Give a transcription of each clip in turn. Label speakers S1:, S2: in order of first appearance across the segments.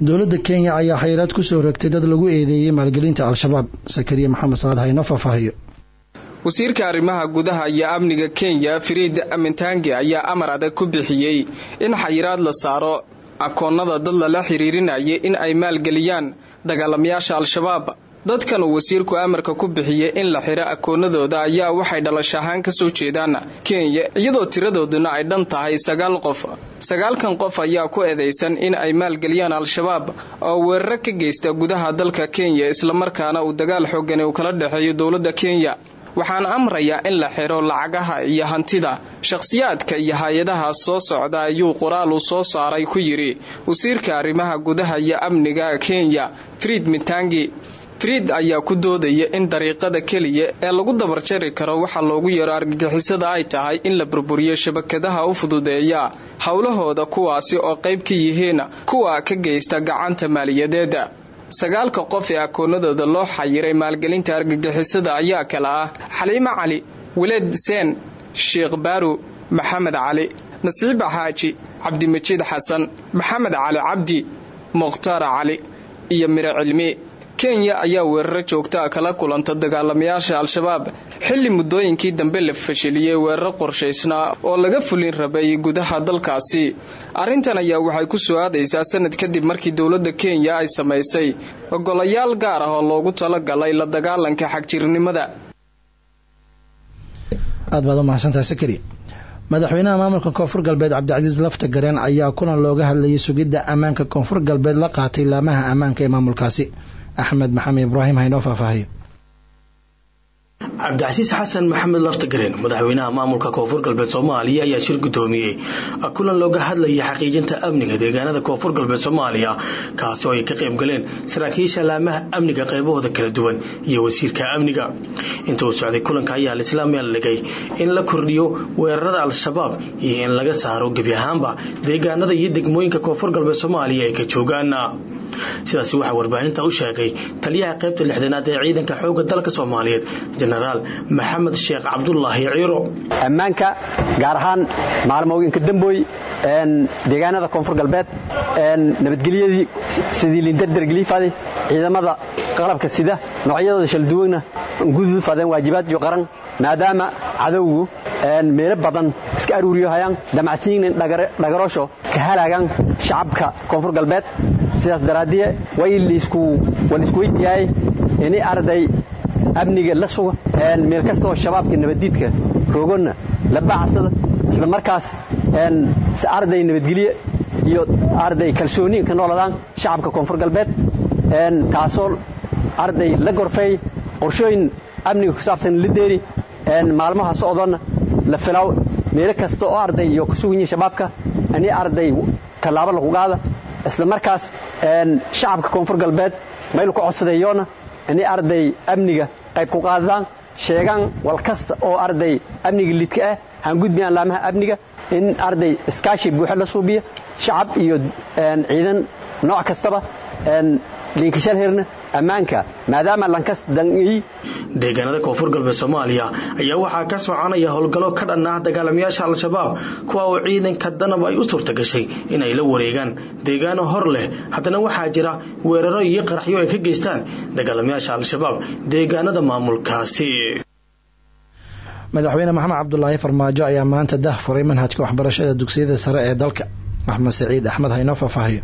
S1: dowladda kenya ayaa xayiraad ku soo rogtay dad lagu eedeeyey maalgelinta al-shabaab sakariya maxamed salaad haynoo faahfaahiyo
S2: wasiirka arrimaha gudaha iyo amniga kenya fariid amintange ayaa amar adag ku bixiyey in xayiraad la saaro akoonnada dad lala xiriirinayay in ay maalgeliyaan dagaalamayaasha al-shabaab dadkan uu wasiirku amarka ku bixiyey in la xiro akoonadooda ayaa waxay dhalash ahaan kasoo jeedaan kenya iyadoo tiradooduna ay dhan tahay sagaal qof sagaalkan qof ayaa ku eedeysan in ay maalgeliyaan al-shabaab oo weeraro ka geysta gudaha dalka kenya islamarkaana uu dagaal xoogani uu kala dhexeeyo dowladda kenya waxaan amrayaa in la xiro lacagaha iyo hantida shakhsiyaadka iyo hay-adaha soo socda ayuu qoraal uu soo saaray ku yidhi wasiirka arrimaha gudaha iyo amniga kenya friid mitangi friid ayaa ku doodaya in dariiqada keliya ee lagu dabarjari karo waxa loogu yeero argagixisada ay tahay in la burburiyo shabakadaha u fududeeya howlahooda kuwaasi oo qayb ka yihiin kuwa ka geysta gacanta maaliyadeeda sagaalka qof ee akoonadooda loo xayiray maalgelinta argagixisada ayaa kala ah xaliimo cali weleed seen sheekh baaru maxamed cali nasiiba xaaji cabdimajiid xasan maxamed cali cabdi mukhtaar cali iyo miro cilmi kenya ayaa weeraro joogtaa kala kulanta dagaalamayaasha al-shabaab xilli muddooyinkii dambe la fashiliyey weeraro qorshaysnaa oo laga fulin rabay gudaha dalkaasi arrintan ayaa waxay ku soo aadaysaa sanad kadib markii dowladda kenya ay samaysay ogolayaal gaar ah oo loogu talagalay la dagaalanka xagjirnimada
S1: aad baad u mahadsantahay sakari madaxweynaha maamulka koonfur galbeed cabdicasiis lafta gareen ayaa kulan looga hadlayay sugidda ammaanka koonfur galbeed la qaatay laamaha ammaanka ee maamulkaasi axmed maxamed ibraahim haynoo faahfaahiyo
S3: cabdicasiis xasan maxamed laftagareen madaxweynaha maamulka koonfur galbeed soomaaliya ayaa shir gudoomiyey kulan looga hadlayay xaqiijinta amniga deegaanada koonfur galbeed soomaaliya kaasi oo ay ka qayb galeen saraakiisha laamaha amniga qaybahooda kala duwan iyo wasiirka amniga inta uu socday kulanka ayaa lislaam dhigay in la kordhiyo weerarada al-shabaab iyo in laga saaro gebi ahaanba deegaanada iyo degmooyinka koonfur galbeed soomaaliya ay ka joogaan sidaasi waxaa warbaahinta u sheegay taliyaha qaybta lixdanaad ee ciidanka xoogga dalka soomaaliyeed jenaraal maxamed sheekh cabdulaahi ciiro
S4: ammaanka gaar ahaan maalmooyinka dambooy deegaanada koonfur galbeed nabadgelyadii sidii lindardargeliifade ciidamada qalabka sida noocyadooda shalduwana gudufadeen waajibaad iyo qaran maadaama cadowgu meelo badan iska aruuriyo hayaan damacsiinin dhagaroosho ka halaagaan shacabka koonfur galbeed sidaas daraaddiye way laisku weydiyaay ini arday amniga la suga meel kasta oo shabaabka nabaddiidka roogonna la baacsada isla markaas si arday nabadgelye iyo arday kalsooni ka nooladaan shacabka koonfur galbeed taasoo arday la gorfeey qorshooyin amniga ku saabsan la deeri maalmaha socdoonna la filaw meelo kasta oo arday iyo ku sugan yihin shabaabka ini arday tallaabo lagu qaada isla markaas shacabka koonfur galbeed mayl ku codsadeeyoona inay arday amniga qayb ku qaadadaan sheegaan wal kasta oo arday amniga lidka ah han gudbiyaan laamaha amniga in arday iskaashi buuxo la suubiya shacab iyo ciidan nooc kastaba liinkashal herna ammaanka maadaama lankas dangiy
S3: deegaanada koonfur galbeed soomaaliya ayaa waxaa ka soconaya howlgallo ka dhan ah dagaalamayaasha al-shabaab kuwa oo ciidanka danab ay u suurta gashay inay la wareegaan deegaano hor leh haddana waxaa jira weeraro iyo qaraxyo ay ka geystaan dagaalamayaasha al-shabaab deegaanada maamulkaasi
S1: madaxweyne maxamed cabdulaahi farmaajo ayaa maanta dah furay manhajka waxbarashada dugsiyada sare ee dalka axmed saciid axmed haynoo faahfaahiyo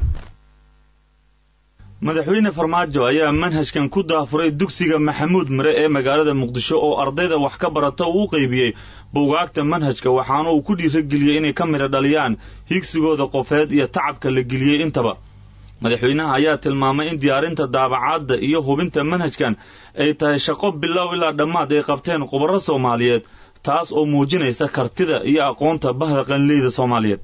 S5: madaxweyne farmaajo ayaa manhajkan ku daafuray dugsiga maxamuud mare ee magaalada muqdisho oo ardayda wax ka barata uu u qaybiyey buugaagta manhajka waxaana uu ku dhiirageliyey inay ka midha dhaliyaan higsigooda qofeed iyo tacabka la geliyey intaba madaxweynaha ayaa tilmaamay in diyaarinta daabacaadda iyo hubinta manhajkan ay tahay shaqo bilow ilaa dhammaad ay qabteen khubaro soomaaliyeed taas oo muujinaysa kartida iyo aqoonta bahda qanleyda soomaaliyeed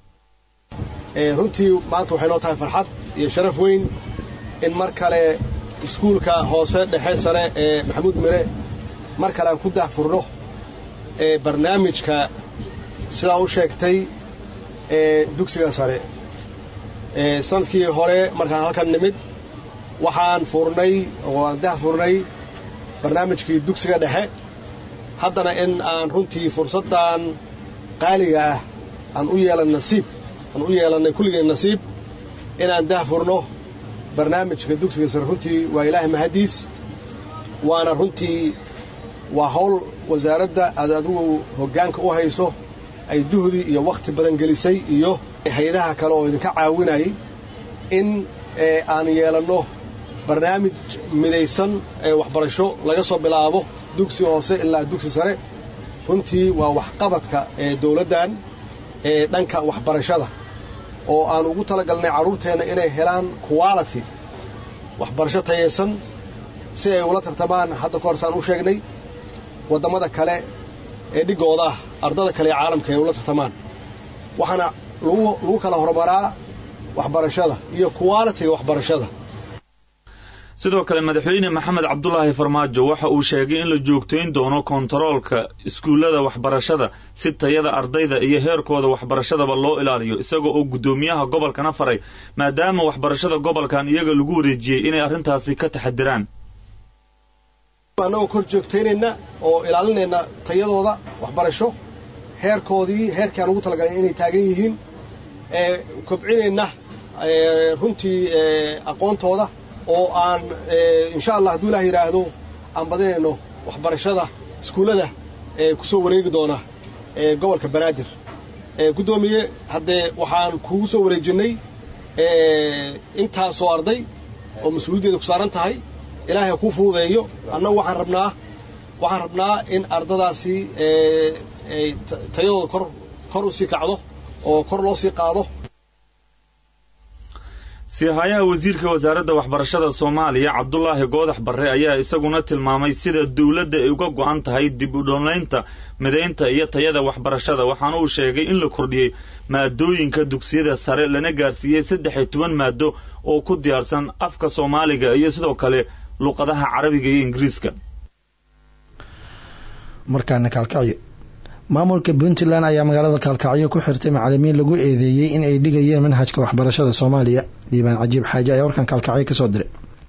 S6: runtii maanta waxay noo tahay farxad iyo sharaf weyn in mar kale iskuulka hoose dhexe sare ee maxamuud mire mar kale aan ku dahfurno ee barnaamijka sidaa u sheegtay ee dugsiga sare sanadkii hore markaan halkan nimid waxaan furnay oo aan dahfurnay barnaamijkii dugsiga dhexe haddana in aan runtii fursaddan qaaliga ah aan u yeelan nasiib aan u yeelannay kulligeen nasiib inaan dahfurno barnaamijka dugsiga sare runtii waa ilaahay mahaddiis waana runtii waa hawl wasaaradda aad adigu hoggaanka u hayso ay juhdi iyo wakhti badan gelisay iyo hay-adaha kale oo idinka caawinayay in aan yeelanno barnaamij midaysan ee waxbarasho laga soo bilaabo dugsi hoose ilaa dugsi sare runtii waa waxqabadka ee dawladdan ee dhanka waxbarashada oo aan ugu talagalnay carruurteenna inay helaan quality waxbarasho tayaysan si ay ula tartamaan hadda ka hor saan u sheegnay waddamada kale ee dhiggooda ah ardada kale ee caalamka ay ula tartamaan waxaana lagu kala horumaraa waxbarashada iyo qualitiga waxbarashada
S5: sidoo kale madaxweyne maxamed cabdulaahi farmaajo waxa uu sheegay in la joogtayn doono kontaroolka iskuullada waxbarashada si tayada ardayda iyo heerkooda waxbarashadaba loo ilaaliyo isagoo oo guddoomiyaha gobolkana faray maadaama waxbarashada gobolkan iyaga lagu wareejiyey inay arrintaasi ka taxadiraan
S6: annagoo kor joogtaynayna oo ilaalinayna tayadooda waxbarasho heerkoodii heerkii aan ugu talagalay inay taagan yihiin kobcinayna runtii aqoontooda oo aan insha allah hadduu ilaah yidhaahdo aan badinayno waxbarashada iskuullada ee ku soo wareegi doona gobolka banaadir guddoomiye haddee waxaan kugu soo wareejinnay intaasoo arday oo mas-uuliyaddeeda ku saaran tahay ilaahay ha kuu fududeeyo annagu waxaan rabnaa waxaan rabnaa in ardadaasi tayadooda kor kor u sii kacdo oo kor loo sii qaado
S5: siihayaha wasiirka wasaaradda waxbarashada soomaaliya cabdulaahi goodax barre ayaa isaguna tilmaamay sida dowladda ay uga go'an tahay dib u dhoolaynta midaynta iyo tayada waxbarashada waxaana uu sheegay in la kordhiyey maadooyinka dugsiyada sare lana gaarsiiyey saddex iyo toban maado oo ku diyaarsan afka soomaaliga iyo sidoo kale luqadaha carabiga iyo ingiriiska
S1: markaana kaalkacyo maamulka puntland ayaa magaalada kaalkacyo ku xirtay macalimiin lagu eedeeyey in ay dhigayeen manhajka waxbarashada soomaaliya diibaan cajiib xaaje ayaa warkan kaalkacyo kasoo diray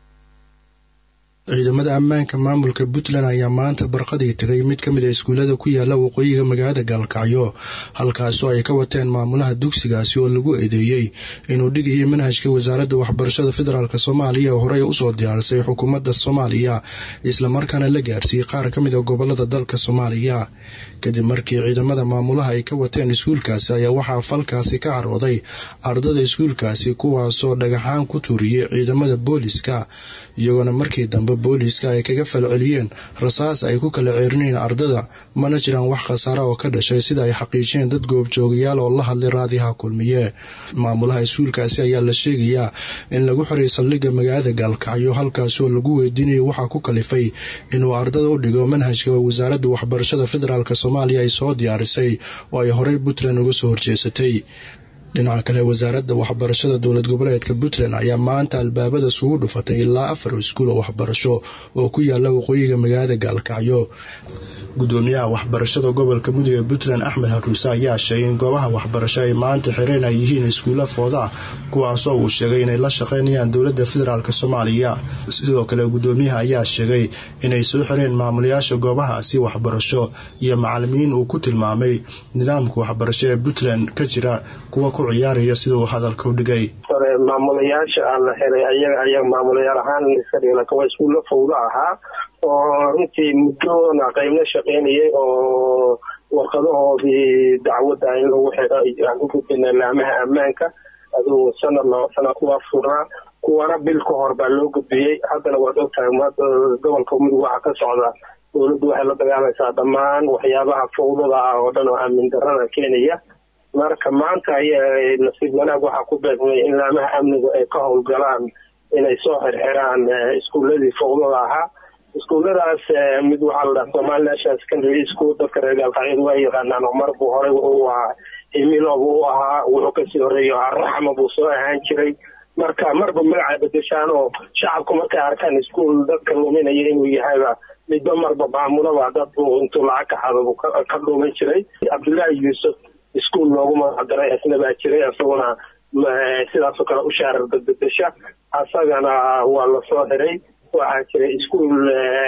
S7: ciidamada ammaanka maamulka puntland ayaa maanta barqadii tegay mid ka mid a iskuullada ku yaala waqooyiga magaalada gaalkacyo halkaasoo ay ka wateen maamulaha dugsigaasi oo lagu eedeeyey inuu dhigayay manhajka wasaaradda waxbarashada federaalk soomaaliya oo horey usoo diyaarisay xukuumadda soomaaliya islamarkaana la gaarsiiyey qaar ka mid a gobolada dalka soomaaliya kadib markii ciidamada maamulaha ay ka wateen iskuulkaasi ayaa waxaa falkaasi ka carooday ardada iskuulkaasi kuwaasoo dhagaxaan ku tuuriyey ciidamada booliska iyagoona markii dambe booliiska ay kaga falceliyeen rasaas ay ku kala ceerinayeen ardada mana jiraan wax khasaara oo ka dhashay sida ay xaqiijiyeen dad goobjoogayaal oo la hadlay raadiyaha kulmiye maamulaha iskuulkaasi ayaa la sheegayaa in lagu xiray saldhigga magaalada gaalkacyo halkaasoo lagu weydiinayay waxaa ku kalifay inuu ardada u dhigo manhajka wasaaradda waxbarashada federaalk soomaaliya ay soo diyaarisay oo ay horey puntland uga soo horjeesatay dhinaca kale wasaaradda waxbarashada dowlad goboleedka puntland ayaa maanta albaabada isugu dhufatay ilaa afar iskuul oo waxbarasho oo ku yaala waqooyiga magaalada gaalkacyo gudoomiyaha waxbarashada gobolka mudug ee puntland axmed haruuse ayaa sheegay in goobaha waxbarasho ay maanta xireen ay yihiin iskuulla fooda ah kuwaasoo uu sheegay inay la shaqaynayaan dowladda federaalk soomaaliya sidoo kale gudoomiyaha ayaa sheegay inay soo xireen maamulayaasha goobahaasi waxbarasho iyo macalimiin uu ku tilmaamay nidaamka waxbarasho ee puntland ka jira kuwa ku ciyaaraya sida uu hadalka u dhigay
S8: maamulayaasha aan la xiray ayaga ayaga maamulayaal ahaan iska dhigna kuwa iskuulla fawdo ahaa oo runtii muddona qaybna shaqaynayay oo warqadahoodii dacwadda in lagu xiro aan u gudbina laamaha ammaanka aduu sanad laba sana kuwaa furnaa kuwana bil ka hor baa loo gudbiyey haddana waad ogtahay gobolka mudug waxaa ka socda dowladdu waxay la dagaalaysaa dhammaan waxyaabaha fawdada ah oo dhan oo aamin darada keenaya marka maanta ay nasiib wanaag waxaa ku beegmay in laamaha amnigu ay ka howlgalaan inay soo xirxiraan iskuuladii fawdada ahaa iskuulladaas mid waxaa la dhaha somali national secondary school dadka reer gaalkacyadu waa yaqaanaan oo mar buu horey u ahaa himilo buu u ahaa wuxuu kasii horeeyo raxma buu soo ahaan jiray marka marba magacay bedeshaan oo shacabku markay arkaan iskuol dadka luminaya inuu yahayba midba marba maamulaba dad buu intuu lacag ka xado buu ka dhuuman jiray cabdullaahi yuusuf iskuol loogu magacdaray isna baa jiray isaguna sidaasoo kale u shaarar badbedesha asagana waa lasoo xiray waxaa jiray iskuol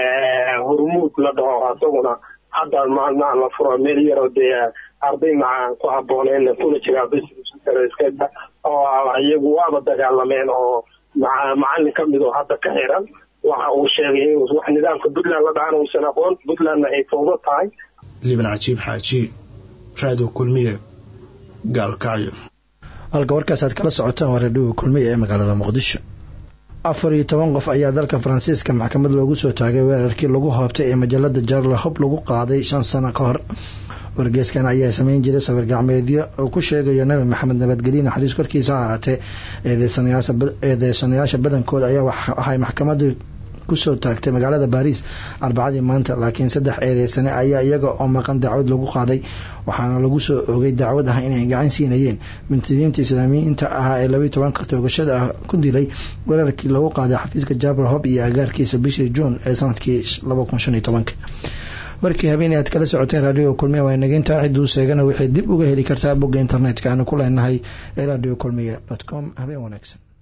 S8: hormuud la dhaho isaguna hadda maalmaha la furo meel yaroo dee arday macaan ku habooneen kuna jira oo iyagu waaba dagaalameen oo macalin ka mid oo hadda ka xiran waxa uu sheegay in wax nidaamka puntland la dhahan uusan aqoon puntlandna ay fowdo tahay
S7: liban cajiib xaaji raadiyo kulmiye gaalkacyo
S1: halka warkaas aad kala socotaan waa raadhiga kulmiye ee magaalada muqdisho afar iyo toban qof ayaa dalka faransiiska maxkamad loogu soo taagay weerarkii lagu hoobtay ee majalada jarle hob lagu qaaday shan sano ka hor wargeeskan ayaa sameyn jiray sawir gacmeedyo uu ku sheegayo nabi maxamed nabadgelye naxariis korkiisa ahaatee eedeysanayaasha badankooda ayaa waxay maxkamadu kusoo taagtay magaalada baariis arbacadii maanta laakiin saddex eedeysane ayaa iyaga oo maqan dacwad lagu qaaday waxaana lagu soo ogay dacwad ah inay gacan siinayeen mintidiinta islaamiyiinta ahaa ee labayi tobanka toogashada ah ku dilay weerarkii lagu qaaday xafiiska jabal hob iyo agaarkiisa bishii juun ee sanadkii laba kun shan iyo tobanka markii habeenay aad kala socoteen raadioga kulmiya waa nageyntaa ciduu seegana waxay dib uga heli kartaa bogga internetka aanu ku leenahay ee radio kulmiya dot com habeen wanaagsan